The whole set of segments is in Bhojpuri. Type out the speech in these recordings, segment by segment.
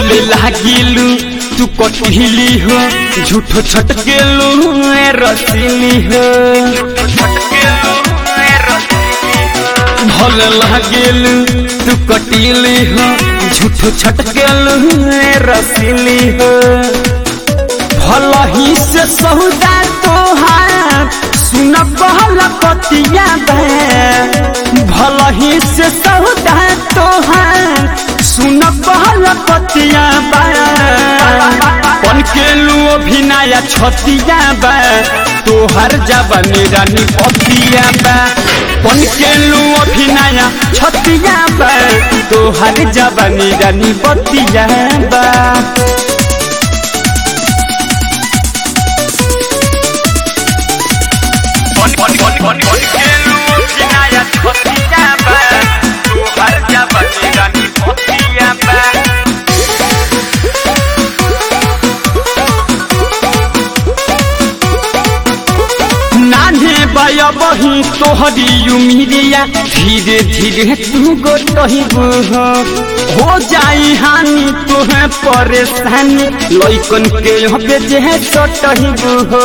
भले लागिलू तू कटहिली हो झूठो छटकेलू ए रसीली हो भले लागिलू तू कटिली हो झूठो छटकेलू ए रसीली हो भला ही से सौदा तोहार सुन कहल पतिया बे भला ही से सौदा तोहार सुन कहल पतिया बे पन के लू अभिनया छतिया बे तोहर जबनी रानी पतिया बे पन के लू अभिनया छतिया बे तोहर जबनी रानी पतिया बे नान्हे बया बही तोहरी उमिरिया धीरे धीरे तू गोटहिबू हो हो जाई हानि तोहे परेशानी लइकन के हबे जे चटहिबू हो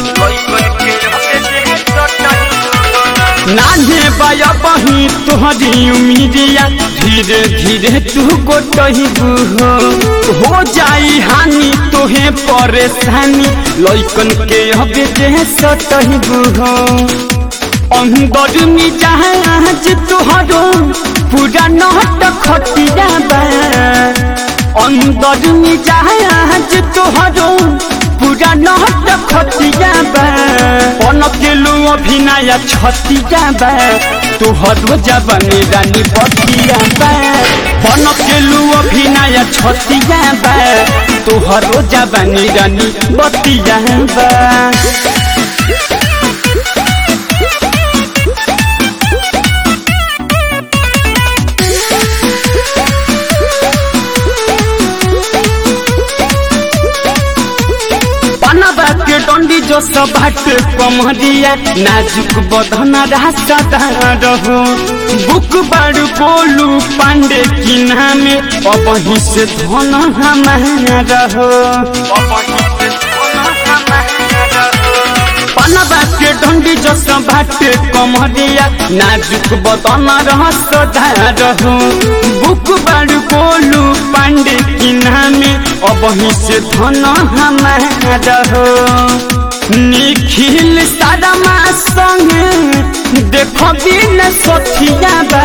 नान्हे बया बही तोहरी उमिरिया धीरे धीरे तू गोटहिबू हो हो जाई हानि तोहे परेशानी लइकन के हबे जे सटहिबू हो अंदर में जहाज तोहरो पूरा नहट खटिया बा अंदर में जहाज तोहरो पूरा नहट खटिया बा पन केलू अभिनय छतिया बा तोहरो जबनी रानी पतिया बा पन केलू अभिनय छतिया बा तोहरो जबनी रानी बतिया बा पनबा के डंडी जो सब हट कमरिया नाजुक बदन रास्ता रहो बुक बारू बोलू पांडे की नामे अब ही से धन हमारा रहो पनबा के डंडी जो सब हट कमरिया नाजुक बदन रास्ता रहो बुक बारू बोलू पांडे की नामे अब ही से धन हमारा हो निखिल सादमा संगे देखो बिन सखिया बा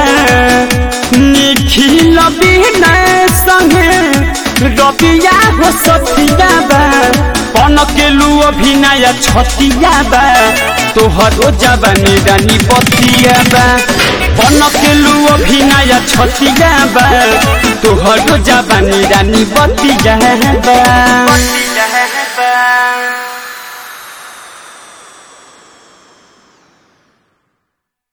निखिल बिन संगे रबिया हो सखिया बा पन केलू अभिनय छतिया बा तोहरो जवानी रानी बतिया बा पन केलू अभिनय छतिया बा तोहरो जवानी रानी बतिया बा